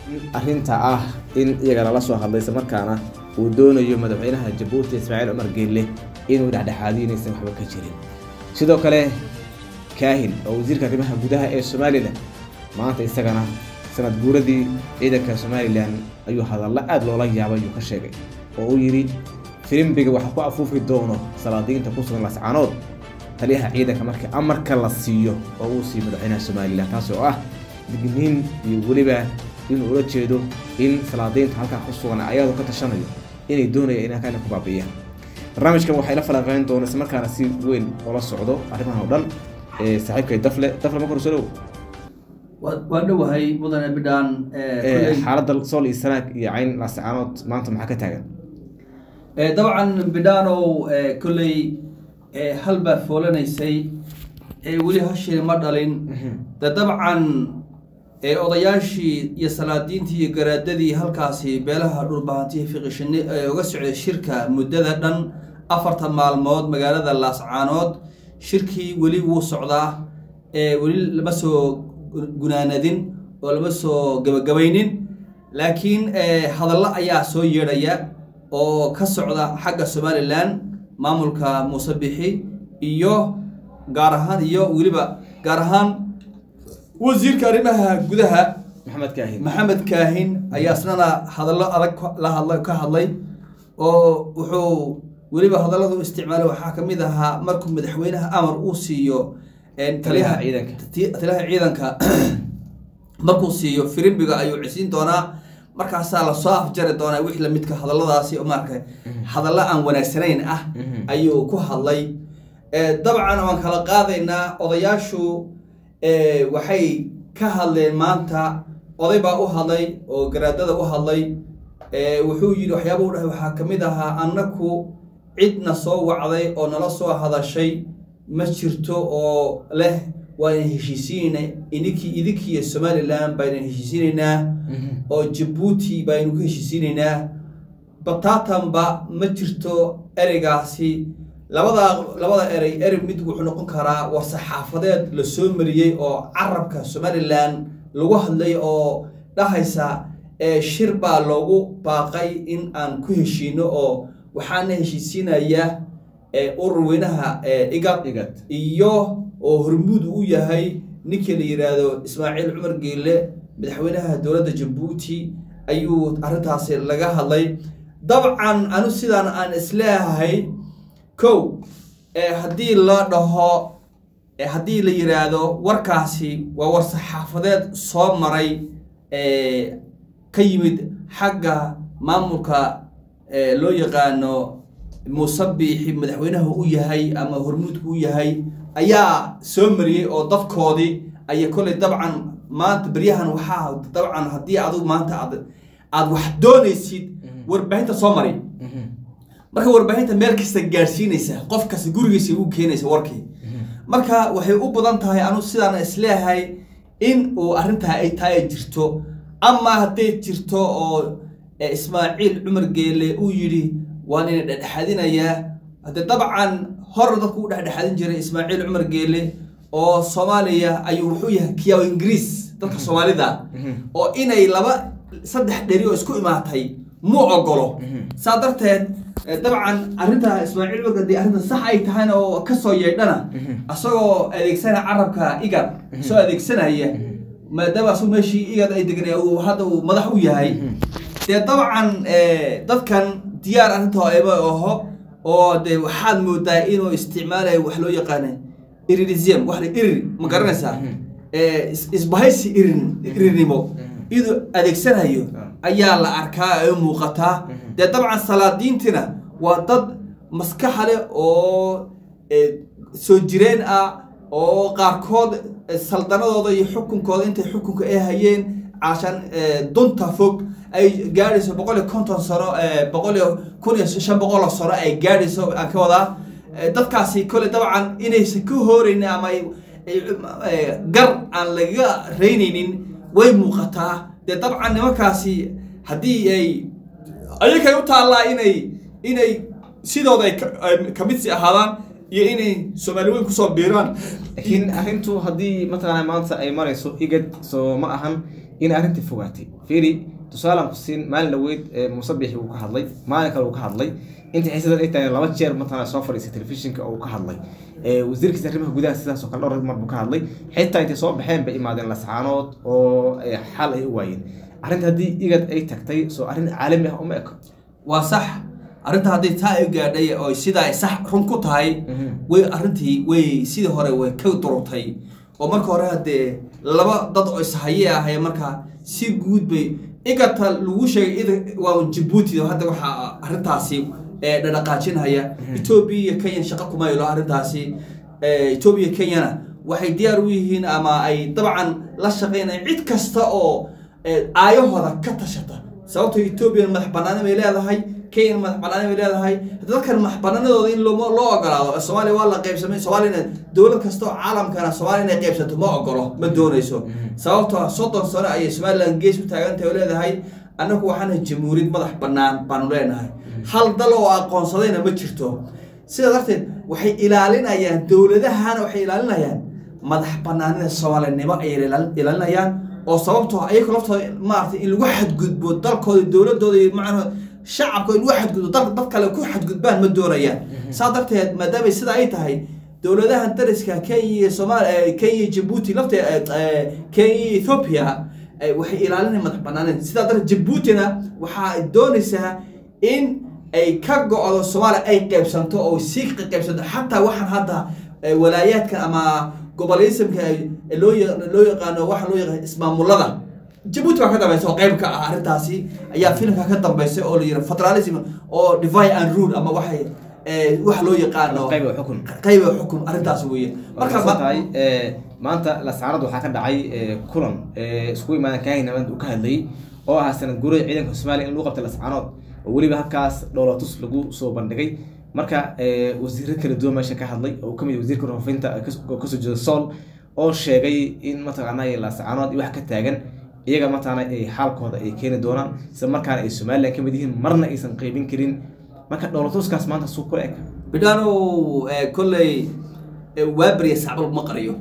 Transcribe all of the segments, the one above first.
arrinta ah in iyaga lala soo hadlay isla markaana uu doonayo madaxweynaha jabuuti ismaaciil cumar geelle inuu dhexdhexaadiyo inaysan waxba ka jirin sidoo kale kaahin oo wasiirka arrimaha gudaha ee somalilan maanta isagana sanad guuradii ciidanka somalilan ayuu hadalla aada loola yaabay ayuu ka sheegay oo uu yidhi filimbiga waxa ku afuufi doono salaadiinta ku sugan lascaanood taliyaha ciidanka markii amarka la siiyo oo uu siiyo madaxweynaha somalilan taasi oo ah digniin iyo weliba inuu ula jeedo in salaadiinta halkaa ku sugan ayadoo ka tashanayo inay doonaya in halkaa ku baabiiyaan barnaamijkan waxay la falanqeyn doona isla markaana si weyn oola socdo arrimahan oo dhan saaxiibkay dafle dafle ma kor soo dhow waan dhowahay mudane bidhaan xaaladda sool iyo sanaag iyo cayn laascaanood maanta maxaa ka taagan dabcan bidhaanow kolley hal baa foolanaysay weli hashii ma dhalin de dabcan odayaashii iyo salaadiintii iyo garaadadii halkaasi beelaha dhulbahantihi fiqishini ee uga socday shirka muddada dhan afarta maalmood magaalada laascaanood shirkii weli wuu socdaa weli lama soo gunaanadin oo lama soo gabagabaynin laakiin hadallo ayaa soo yeedhaya oo ka socda xagga somalilan maamulka muuse bixi iyo gaar ahaan iyo weliba gaar ahaan wasiirka arrimaha gudaha maxamed kaahin maxamed kaahin ayaa isnana hadallo adag la hadla ka hadlay oo wuxuu weliba hadalladu isticmaalay waxaa ka mid ahaa markuu madaxweynaha amar uu siiyo taliyaha ciidanka. taliyaha ciidanka markuu siiyo firimbiga ayuu cisiin doonaa markaasaa lasoo afjari doonaa wixii lamidka hadalladaasi oo maarka hadallo aan wanaagsanayn ah ayuu ku hadlay dabcan waan kala qaadaynaa odayaashu waxay ka hadleen maanta oday baa u hadlay oo garaadada u hadlay wuxuu yidhi waxyaaba u dhahay waxaa ka mid ahaa annaku cidna soo wacday oo nala soo hadashay ma jirto oo leh waan heshiisiinayna idinkii idinkiiyo somalilan baynan heshiisiinaynaa oo jabuuti baynu ku heshiisiinaynaa bataatanba ma jirto ereygaasi labada labada erey erey mid wuxuu noqon karaa war saxaafadeed la soo mariyey oo carabka somalilan lagu hadlay oo dhahaysa shir baa loogu baaqay in aan ku heshiino oo waxaana heshiisiinaya urur weynaha igad igad iyo oo hormuud u yahay ninkii la yidhaahdo ismaaciil cumar geelle madaxweynaha dowladda jabuuti ayuu arrintaasi laga hadlay dabcan anu sidaan aan isleeyahay kow haddii la dhaho haddii la yidhaahdo warkaasi waa war saxaafadeed soo maray ka yimid xagga maamulka loo yaqaano musabiixi madaxweynaha u yahay ama hormuudka u yahay ayaa soo mariyey oo dadkoodii aya kolley dabcan maanta beryahan waxaa dabcan haddii adigu maanta aad aada wax doonaysid warbaahinta soo mari marka warbaahinta meel kasta gaadhsiinaysa qof kasta gurigiisa u keenaysa warkii marka waxay u badan tahay anu sidaan isleeyahay in uu arrintaa ay tahay ay jirto ama hadday jirto oo ismaaciil cumar geele uu yidhi waan ina dhexdhexaadinayaa haddee dabcan hor dadku u dhexdhexaadin jiray ismaaciil cumar geele oo soomaaliya ayuu wuxuu yahay kiyaw ingiriis dadka soomaalida oo inay laba saddex dheri oo isku imaatay muu ogolo saa darteed dabcan arrinta ismaaciil cumar haddii arrinta sax ay tahayna oo kasoo yeedhana isagoo adeegsanaya carabka igad soo adeegsanaya maadaama asagu meeshii igad ay deganay hadda uu madax u yahay dee dabcan dadkan diyaar arrinta ema aho oo de waxaad moodaa inuu isticmaalayo wax loo yaqaana irirism wax irir ma garanaysaa isbahaysi irin irirnimo iduu adeegsanayo ayaa la arkaa ee muuqataa dee dabcan salaadiintina waa dad maskaxa leh oo soo jireen ah oo qaarkood saldanadooda iyo xukunkooda intay xukunka ay hayeen caashaan dunta fog ay gaadhayso boqol iyo konton sano boqol iyo kun iyo shan boqol oo sano ay gaadhayso aan ka wadaa dadkaasi kole dabcan inaysan ka hooreynin ama gar aan lagaga reynaynin way muuqataa dee dabcan nimankaasi haddii ay ayakay u taallaa inay inay sidooda ay kamid si ahaadaan iyo inay soomaali weyn kusoo biiraan laakiin arrintu haddii mataqaana maanta ay marayso igad soo ma ahan in arrintii fogaatay fiiri tusaalaan ku siin maalin dhaweyd musabixi uu ka hadlay maalin kale uu ka hadlay intii xiisadan ay tahay laba jeer matala soo fadhiisay telefishinka oo uu ka hadlay wasiirkiisa arrimaha gudaha sidaas oo kale dhowr mar buu ka hadlay xitaa intay soo baxeen bay imaadeen lascaanood oo xal ay u waayeen arrinta haddii igad ay tagtay soo arrin caalami ah uma eko waa sax arrinta haddii taa ay gaadhay oo sidaa ay sax run ku tahay way arrintii way sidii hore way ka durutay oo marka hore haddee laba dad oo ishaye ahay markaa si guud bay igata lagu sheegay waa jabuuti hadda waxaa arrintaasi dhadhaqaajinhaya etoobiya iyo kenya shaqo kuma yelo arrintaasi etoobiya kenyana waxay diyaar u yihiin ama ay dabcan la shaqeynaya cid kasta oo aayahooda ka tashata sababtoo etoobiya madax banaani bay leedahay kenya madax banaani bay leedahay dadkan madax banaanadooda in loo ogolaado soomaaliya waa la qaybsamay soomaaliyana dowlad kasta oo caalamkana soomaaliya inay qaybsato ma ogolo ma doonayso sababtoo soddon sano ayay somaliland gees u taagantahay oo leedahay annagu waxaana jamhuuriyad madax bannaan baanu leenahay hal dal oo aqoonsadayna ma jirto sidaa darteed waxay ilaalinayaan dowladahana waxay ilaalinayaan madax banaanida soomaalinimo ayay ilaalinayaan oo sababtoo ayaga laftooda maaragtay in lagu xadgudbo dalkooda dowladooda iyo macnaha shacabka in lagu xadgudbo dal dad kale ku xadgudbaan ma doonayaan saa darteed maadaamay sida ay tahay dowladahan dariska kenya iyo soomaaliya kenya jabuuti lafteed kenya iyo ethoopia waxay ilaalinaya madax banaanida sidaa darteed jabuutina waxaa doonaysaa in ay ka go-do soomaaliya ay qaybsanto oo sii qaybsanto xataa waxaan hadda walaayaadkan ama gobolismka loo loo yaqaano waxa loo yaqaan ismaamulada jabuuti baa ka dambaysa oo qayb ka ah arrintaasi ayaa filimka ka dambaysa oo la yidhi federalism oo divide and rule ama waxay waxa loo yaqaano qayb xukun qayb xukun arrintaas weeye marka tahay maanta lasaarad waxaa ka dhacay kulan isku imaadan kaahinamad uu ka hadlayay oo ahaa sanad guurada ciidanka soomaaliya in lagu qabtay lascaanood oo weliba halkaas dhowlatus lagu soo bandhigay marka wasiiro kala duwan meesha ka hadlay oo kamid wasiirka warfaafinta oo kasoo jeeda sool oo sheegay in mataqaanaa laascaanood wax ka taagan iyaga mataqaana ay xaalkooda ay keeni doonaan isla markaana ay somaliland kamid yihiin marna aysan qaybin karin marka dhowlatuskaas maanta suu kula eg bidhaano kolley waaberiya sacbal ma qariyo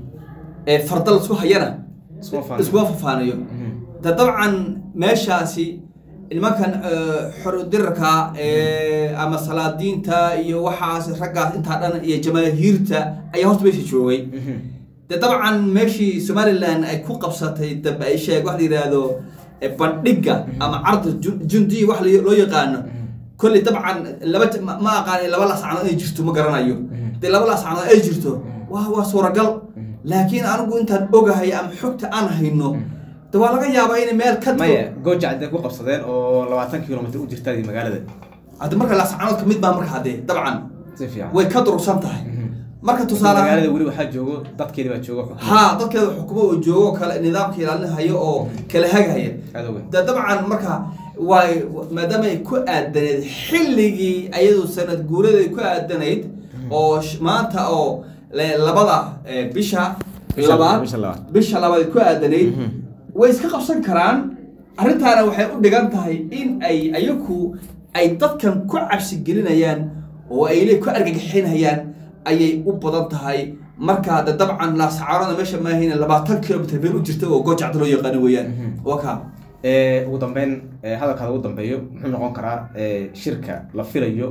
farda lasku hayana iskuma fafaanayo de dabcan meeshaasi nimankan xorodirarka ama salaadiinta iyo waxaas raggaas intaa dhan iyo jamaahiirta ayaa horta meesha joogay de dabcan meeshii somaliland ay ku qabsatay dambe ay sheeg wax la yidhaahdo bandhigga ama carda jundiya wax loo yaqaano kolley dabcan laba ma aqaan laba lascanood ay jirto ma garanayo hadii laba lascanood ay jirto waa waa suuragal laakiin anigu intaan ogahay ama xogta aan hayno de waa laga yaabaa inay meel ka maya gooja hadday ku qabsadeen oo labaatan kilomitr u jirta magaalada haddi marka lascanood ka mid baa marka haddee dabcan si fiican way ka durugsan tahay marka tusaale magaalada weli waxaa joogo dadkeedi baa joogo ha dadkeeda xukumo oo joogo kale nidaamka ilaalinhayo oo kala hagahaya adowe de dabcan marka way maadaama ay ku aadanayd xilligii ayadu sanad guuradeed ku aadanayd oo maanta oo labada bisha labaad bisha labaad ku aadanayd way iska qabsan karaan arrintaana waxay u dhigan tahay in ay ayaku ay dadkan ku cabsi gelinayaan oo ay le ku argagixinayaan ayay u badan tahay markaa de dabcan laasacaarada meesha maahayn labaatan kilomitr meel u jirta oo goojacda loo yaqaano weeyaan waa kaa ugu dambeyn hadalkaada ugu dambeeyo muxuu noqon karaa shirka la filayo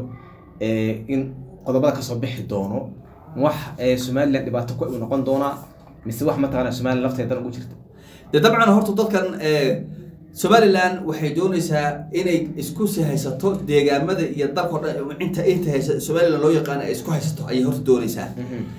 in qodobada kasoo bixi doono wax somaliland dhibaato ku u noqon doonaa mise wax mataqana somaliland lafteedan ugu jirta de dabcan horta dadkan somaliland waxay doonaysaa inay isku si haysato deegaamada iyo dalkao dhan inta inta haysa somaliland loo yaqaano ay isku haysato ayay horta doonaysaa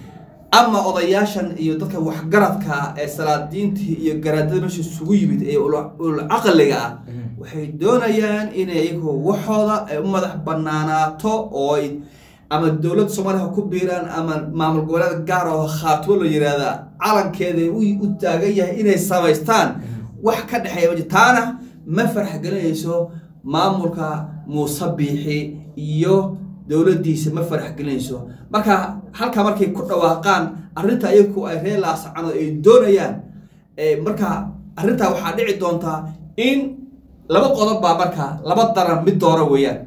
ama odayaashan iyo dadka waxgaradka ee salaadiintii iyo garaadada meesha isugu yimid ee ulcaqliga ah waxay doonayaan inay iyagu waxooda ay u madax banaanaato oo ay ama dowladda soomaaliya ha ku biiraan ama maamul goboleed gaar oo khaatimo la yihahda calankeeda u taagan yahay inay samaystaan wax ka dhexeeya ma taana ma farx gelinayso maamulka muuse biixi iyo dowladdiisa ma farax gelinayso marka halkaa markay ku dhawaaqaan arrinta ayagu ay reer laasacanood ay doonayaan marka arrintaa waxaa dhici doontaa in laba qodob baa marka laba daran mid doora weeyaan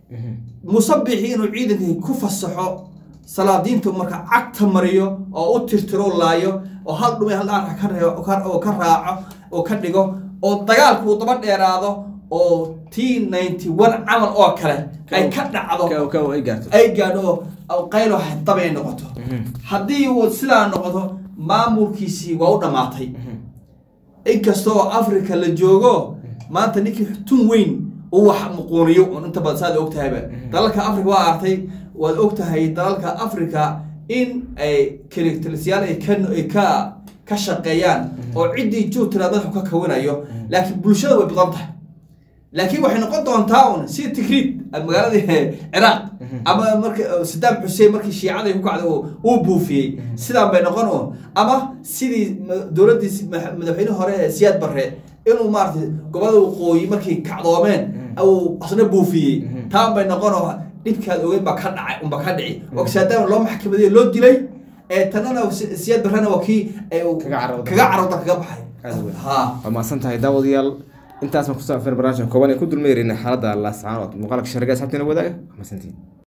musabixi inuu ciidankii ku fasaxo salaadiinta marka cagta mariyo oo u tirtiro laayo oo hal dhumay hal dhaar oo ka raaco oo ka dhigo oo dagaalku uu daba dheeraado oo t ninety one camal oo kale ay ka dhacdo ka- ka- ay gaarto ay gaadho oo qaylo dab ay noqoto haddii uu sidaa noqdo maamulkiisii waa u dhammaatay inkastoo africa la joogo maanta ninkii tun weyn uu wax muquuniyo un inta badan saad og tahayba dalalka africa waa artay waad og tahay dalalka africa in ay kelitalisyaal ay ka ay ka ka shaqeeyaan oo ciddii juutira madaxu ka kawinayo laakiin bulshada way badan tahay laakiin waxay noqon doontaa un sida tigriid magaaladii ciraaq ama marka sadaam xuseen markii shiicada ku kacday uu- uu buufiyey sidaan bay noqon un ama sidii ma- dowladdii si- ma- madaxweyne hore ee siyaad barre inuu maaragtay gobolada waqooyi markay kacdoomeen uu asna buufiyey taan bay noqon oo dhibkaad ogeyn baa ka dhacay unba ka dhici oo saadaam loo maxkamadeeye loo dilay ee tanana si- siyaad barrena waa kii ee uu Kaga carooday. kaga carooda kaga baxay Aad u weyn. ha waa mahadsan tahay daawadayaal intaas baan kusoo afir barnaamijka kooban ee ku dulmeerina xaaladda laascaanood muuqaalka sharga asxaabtiina wadaaga waa mahadsantihiin